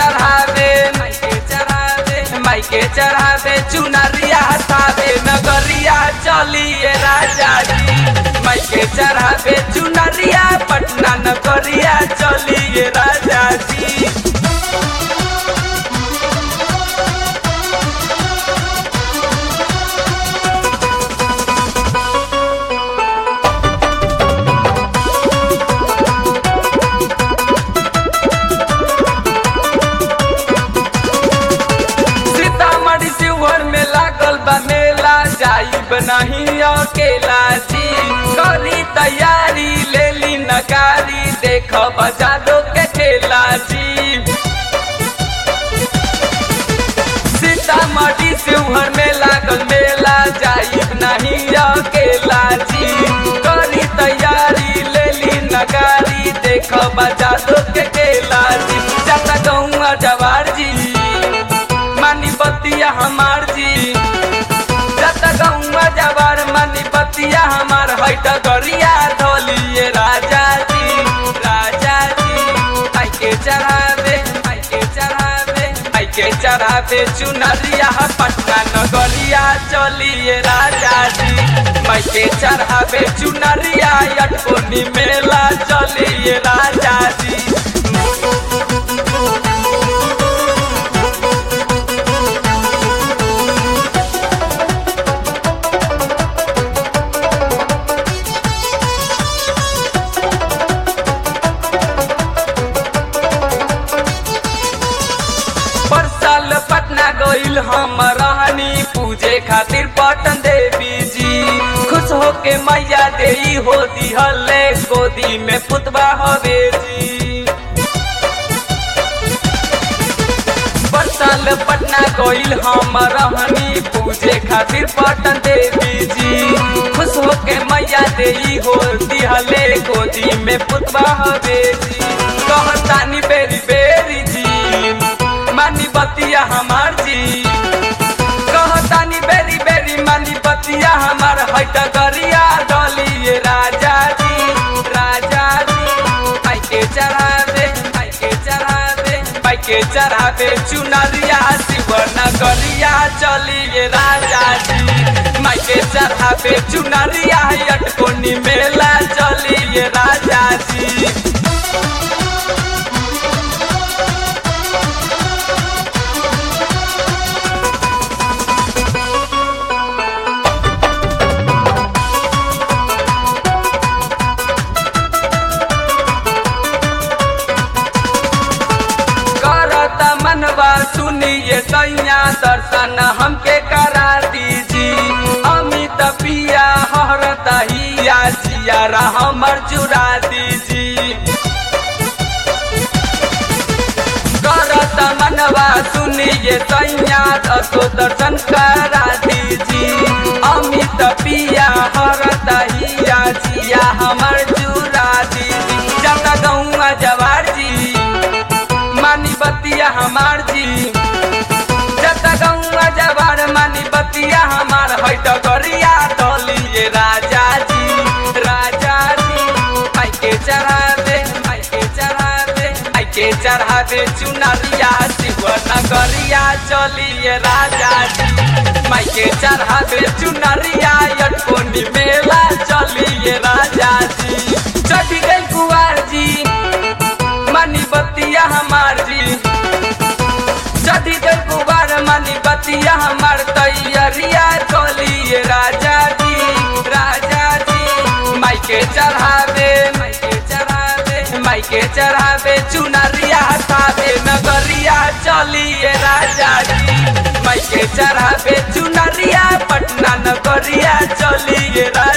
चढ़ावे माइके चढ़ावे माइके चढ़ावे चुनरिया हटावे नगरिया चलिए राजा जी माइके चढ़ावे चुनरिया पटना नगरिया चलिए राजा जी सीतामढ़ी शिवहर में लागल बा मेला जाइब नहीं अकेला जी करी तैयारी ले ली नगारी देख बजारो के खेला जी सीतामढ़ी शिवहर में लागल मेला जाइब नहीं अकेला जी करी तैयारी ले ली नगारी देख बजारो के खेला जी जाता गौआ जवार जी मानी बतिया हमार जी जत गौवा जवार मानी बतिया हमार हैट गरिया धोलिए राजा जी राजा जी आई के चढ़ावे आई के चढ़ावे आई के चढ़ावे चुनरिया पटना नगरिया चलिए राजा जी माई के चढ़ावे चुनरिया अटकोनी मेला चलिए राजा जी पर साल पटना गईल हम रहनी पूजे खातिर पटन देवी जी खुश होके मैया देई हो दिहले गोदी में पुतबा हवे जी पर साल पटना गईल हम रहनी पूजे खातिर पटन देवी जी खुश होके मैया देई हो दिहले गोदी में पुतबा हवे जी कहतानी बेरी बेरी जी मानी बतिया हमार जी कहतानी बेरी बेरी मानी बतिया हमार हैट गरिया डलिए राजा जी राजा जी आई के चढ़ावे आई के चढ़ावे आई के चढ़ावे चुनरिया शिवन गरिया चलिए राजा जी माई के चढ़ावे चुनरिया अटकोनी मेला चलिए राजा जी करत मनवा सुनिए सैया दर्शन हमके करा दीजी अमित पिया हरत हिया जियारा हमर जुड़ा दीजी करत मनवा सुनिए सैया दसो दर्शन करा दीजी अमित पिया हरत हिया जिया हमर जुड़ा दीजी जता गौआ जवार जी मानी बतिया हमार जी जत गौआ जवार मानी बतिया हमार हैट गरिया डलिए राजा जी राजा जी आई के चढ़ावे आई के चढ़ावे आई के चढ़ावे चुनरिया शिवन गरिया चलिए राजा जी माई के चढ़ावे चुनरिया अटकोनी मेला चलिए राजा जी चढ़ गई कुआर जी मानी बतिया हमार जी चढ़ी गई कुबार मानी बतिया हमार तैयारिया चलिए राजा जी राजा जी माई के चढ़ावे माई के चढ़ावे माई के चढ़ावे चुनरिया हटावे नगरिया चलिए राजा जी माई के चढ़ावे चुनरिया पटना नगरिया चलिए राजा